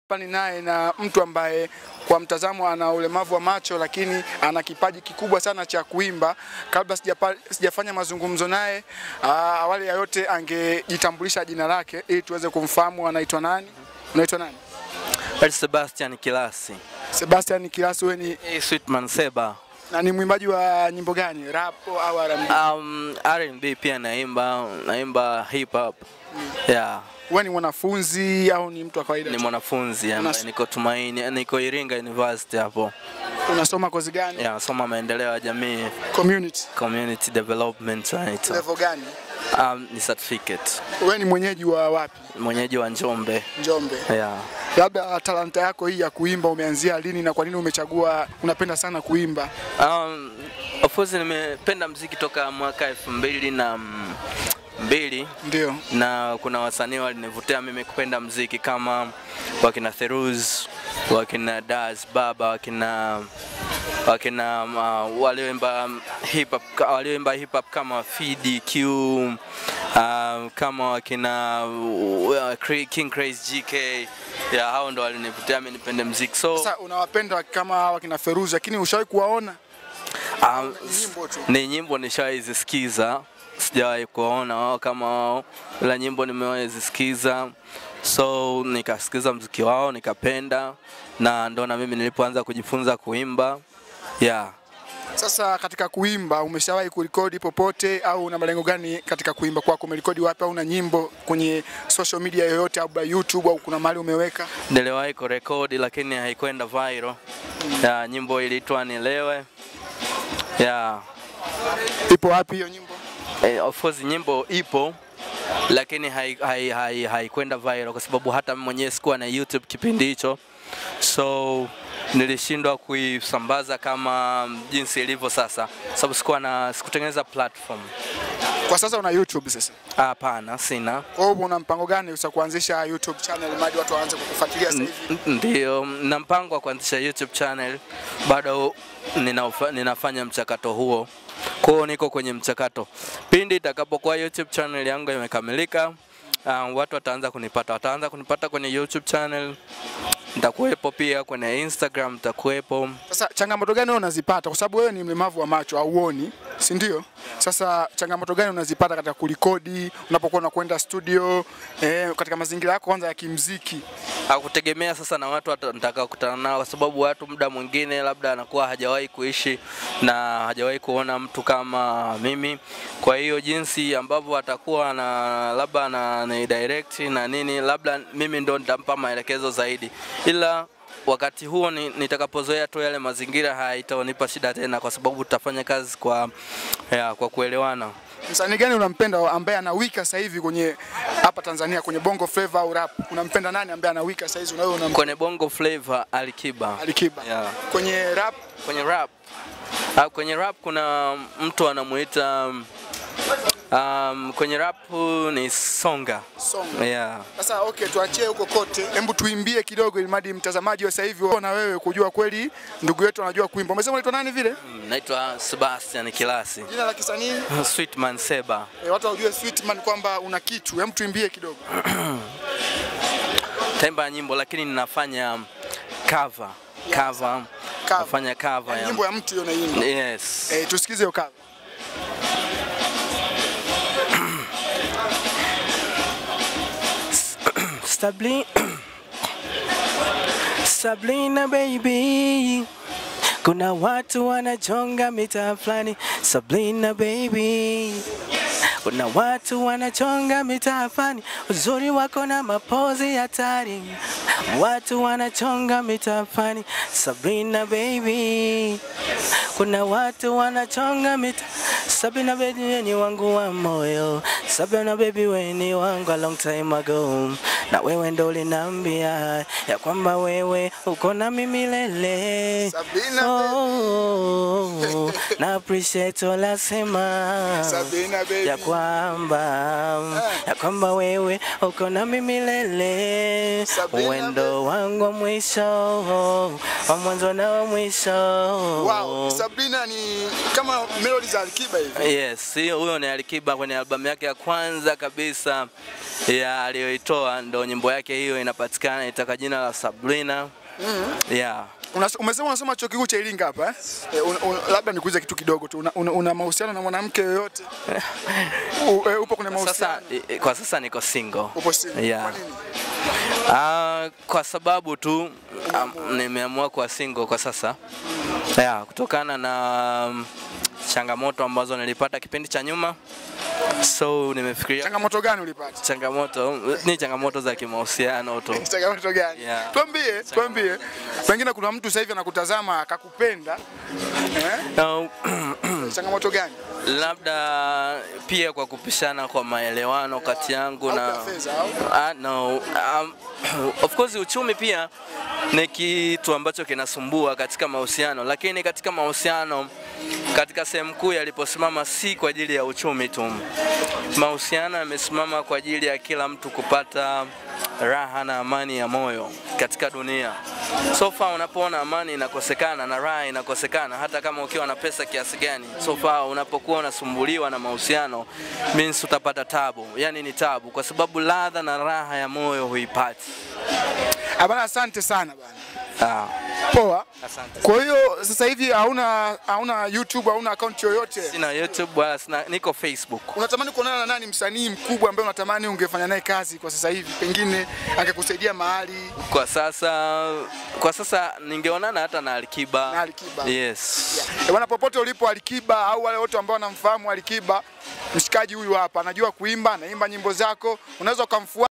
Hapa ni naye na mtu ambaye kwa mtazamo ana ulemavu wa macho lakini ana kipaji kikubwa sana cha kuimba. Kabla sijapa, sijafanya mazungumzo naye, aa, awali ya yote angejitambulisha jina lake ili tuweze kumfahamu anaitwa nani. Unaitwa nani? Well, Sebastian Kilasi. Sebastian Kilasi, wewe ni Hey, Sweetman Seba. na ni mwimbaji wa nyimbo gani? Rap au R&B? Um, R&B pia naimba, naimba hip hop. Yeah, Wewe ni mwanafunzi au ni mtu wa kawaida? ni tu? mwanafunzi ambaye Unas- niko Tumaini, niko Iringa University hapo. Unasoma kozi gani? Yeah, nasoma maendeleo ya jamii, Community. community development right. Level gani? Um, ni certificate. Wewe ni mwenyeji wa wapi? Mwenyeji wa Njombe. Njombe. Yeah. Labda talanta yako hii ya kuimba umeanzia lini na kwa nini umechagua unapenda sana kuimba? Um, of course nimependa mziki toka mwaka elfu mbili na mm, mbili Ndio. na kuna wasanii walinivutia mimi kupenda mziki kama wakina Theruz, wakina Das Baba, wakina wakina uh, walioimba hip hop walioimba hip hop kama Fidi Q uh, kama wakina uh, King Crazy GK ya hao ndo walinivutia mimi nipende mziki so Sasa unawapenda kama wakina Feruzi lakini ushawahi kuwaona? um, Nyimbo tu. ni nyimbo nishawahi zisikiza, sijawahi kuwaona wao kama wao, ila nyimbo nimewahi zisikiza, so nikasikiza mziki wao nikapenda, na ndo na mimi nilipoanza kujifunza kuimba yeah. Sasa katika kuimba umeshawahi kurekodi popote au una malengo gani katika kuimba kwako? Umerekodi wapi au una nyimbo kwenye social media yoyote au YouTube au kuna mahali umeweka? Niliwahi kurekodi lakini haikwenda viral. Yeah, nyimbo iliitwa Nilewe. Yeah. Ipo wapi hiyo nyimbo? Eh, of course nyimbo ipo lakini haikwenda hai, hai, haikwenda viral kwa sababu hata mimi mwenyewe sikuwa na YouTube kipindi hicho, so nilishindwa kuisambaza kama jinsi ilivyo sasa, sababu sikuwa na sikutengeneza platform. Kwa sasa una YouTube sasa. Hapana, sina. Kwa hiyo una mpango gani za kuanzisha YouTube channel hadi watu waanze kukufuatilia sasa hivi? N- Ndio, na mpango wa kuanzisha YouTube channel, bado ninaufa- ninafanya mchakato huo. Kwa hiyo niko kwenye mchakato. Pindi itakapokuwa YouTube channel yangu imekamilika, um, watu wataanza kunipata, wataanza kunipata kwenye YouTube channel. Nitakuwepo pia kwenye Instagram, nitakuwepo. Sasa changamoto gani wewe unazipata? Kwa sababu wewe ni mlemavu wa macho, hauoni, si ndio? Sasa changamoto gani unazipata katika kurekodi, unapokuwa unakwenda studio, eh, katika mazingira yako kwanza ya kimziki? Hakutegemea sasa na watu wata- nitakaokutana nao, kwa sababu watu muda mwingine labda anakuwa hajawahi kuishi na hajawahi kuona mtu kama mimi. Kwa hiyo jinsi ambavyo atakuwa na labda na, na direct na nini, labda mimi ndo nitampa maelekezo zaidi, ila wakati huo ni, nitakapozoea tu yale mazingira haitanipa shida tena, kwa sababu tutafanya kazi kwa, ya, kwa kuelewana. Msanii gani unampenda ambaye anawika sasa hivi kwenye hapa Tanzania kwenye Bongo Flava au rap? Unampenda nani ambaye anawika sasa hivi unawe unampenda? Kwenye bongo flavor Alikiba, Alikiba. yeah. Kwenye rap kwenye rap uh, kwenye rap kuna mtu anamuita um, kwenye rap ni Songa song. yeah. Sasa okay, tuachie huko kote, hebu tuimbie kidogo, ili mradi mtazamaji wa sasa hivi na wewe kujua kweli ndugu yetu anajua kuimba. Umesema unaitwa nani vile? Naitwa Sebastian Kilasi Jina la kisanii Sweetman Seba. e, watu wajue Sweetman kwamba una kitu. Hebu tuimbie kidogo. Taimba nyimbo lakini ninafanya cover cover, Cover. nafanya cover Yaani ya Nyimbo ya mtu hiyo unaimba. yes. Eh, tusikize hiyo cover. Sabrina, Sabrina baby, kuna watu wanachonga mitaa fulani. Sabrina baby, kuna watu wanachonga mitaa fulani, uzuri wako na mapozi hatari. Watu wanachonga mitaa fulani. Sabrina baby, kuna watu wanachonga mita Sabina baby we ni wangu wa moyo Sabina baby we ni wangu a long time ago na wewe ndo uliniambia ya kwamba wewe uko na mimi milele Sabina oh, na appreciate olasema Sabina baby. ya kwamba ya kwamba wewe uko nami milele, Sabrina, uwendo wangu wa mwisho wa mwanzo na wa mwisho. Wow, Sabrina ni kama melody za Alikiba hivi. Yes, hiyo huyo ni Alikiba kwenye albamu yake ya kwanza kabisa ya aliyoitoa, ndo nyimbo yake hiyo inapatikana, itaka jina la Sabrina. Yeah. Una, umesema unasoma chuo kikuu cha Iringa hapa eh? Eh, un, un, labda nikuulize kitu kidogo tu. Una, una, una mahusiano na mwanamke yoyote? U, eh, upo kwenye Sasa mahusiano? i- kwa sasa niko single. Upo single. Yeah. Kwa nini? Ah, kwa sababu tu um, nimeamua kuwa single kwa sasa. Yeah, kutokana na um, changamoto ambazo nilipata kipindi cha nyuma. So nimefikiria Changamoto gani ulipata? changamoto ni changamoto za kimahusiano tu. Changamoto gani? Yeah. Tuambie, tuambie. Pengine kuna mtu sasa hivi anakutazama akakupenda. Eh? Na, Changamoto gani? labda pia kwa kupishana kwa maelewano kati yangu na Labda fedha au? Ah, no. Um, of course uchumi pia ni kitu ambacho kinasumbua katika mahusiano, lakini katika mahusiano, katika sehemu kuu yaliposimama si kwa ajili ya uchumi tu. Mahusiano yamesimama kwa ajili ya kila mtu kupata raha na amani ya moyo katika dunia. So far unapoona amani inakosekana na raha inakosekana, hata kama ukiwa na pesa kiasi gani, so far unapokuwa unasumbuliwa na mahusiano means utapata tabu, yani ni tabu, kwa sababu ladha na raha ya moyo huipati. Ah, bana asante sana bana. Ah, Poa. asante. Kwa hiyo sasa hivi hauna hauna YouTube, hauna account yoyote. Sina YouTube wala sina, niko Facebook. Unatamani kuonana na nani msanii mkubwa ambaye unatamani ungefanya naye kazi kwa sasa hivi, pengine angekusaidia mahali Kwa sasa, kwa sasa ningeonana hata na Alikiba. na Alikiba? Yes. Eh, Bwana, popote ulipo Alikiba au wale wote ambao wanamfahamu Alikiba, mshikaji huyu hapa anajua kuimba, anaimba nyimbo zako, unaweza ukamfuata